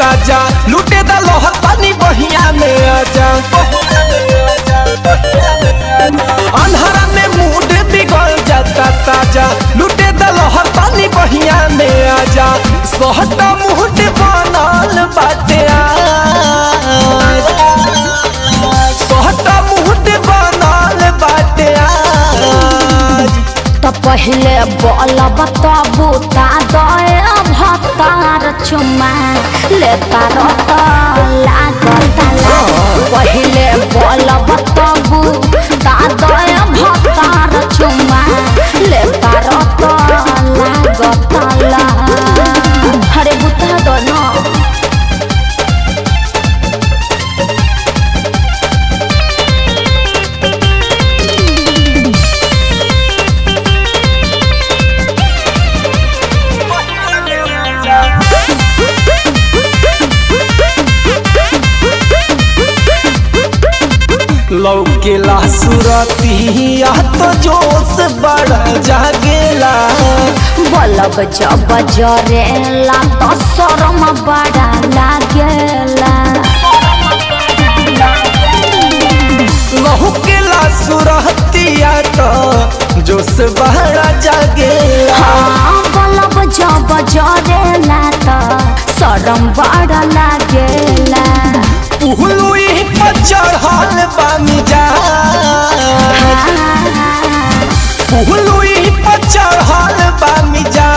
ताजा लूटे द लोहर पानी बहिया में आजा अंधारा में मूड बिगड़ जाता ताजा लूटे द लोहर पानी बहिया में आजा सोहटा मुहट बनल बाटे आज। सोहटा मुहट बनल बाटे आज तो पहले बोलब तबू ता दए भतार चुमा ले तार लागत ला पहले बोलब तबू ता दए भतार चुमा ले तार लागत ला हरे बुता दो ना लौकेला सुरतिया तो जोश बड़ा जागेला बलब जब जरेला तो शरम बड़ा लागेला लौकेला सुरतिया तो जोश बड़ा जागेला हाँ बलब जब जरेला तो शरम बड़ा लागेला उहलुई पर चढ़ल बानी जा उहलुई पर चढ़ल बानी जा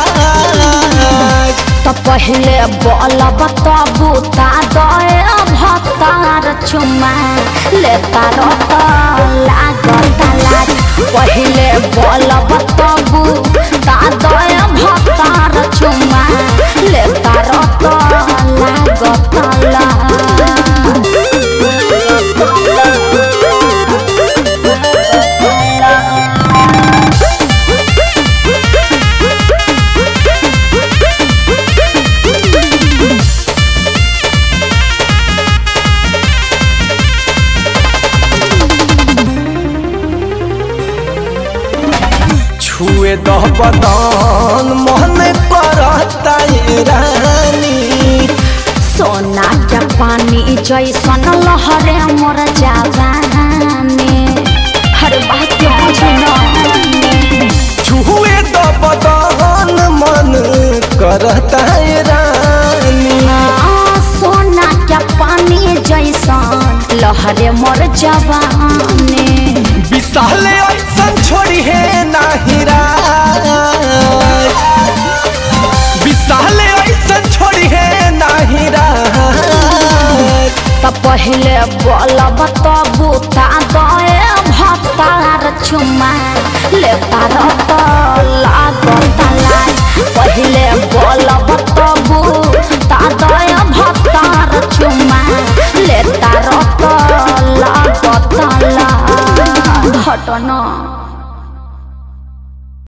तो पहले बलब तबू ता दए भतार चुमा ले तार लागत लाज पहले बलब तबू ता दए भतार चुमा ले तार लागत छुए दह बदन मन करता ये रानी सोना के पानी जैसन लहरे मोर जवानी हर बात के बुझना छुए दह बदन मन करता ये रानी सोना के पानी जैसन लहरे मोर जवानी विशाल ऐसन छोड़ी है नाही राज विशाल ऐसन छोड़ी है नाही राज त पहले बोलब तबू ता गए भतार चुमा ले तार त लागत लाज पहले बोलब तबू ता गए भतार चुमा ले तार त लागत लाज घटना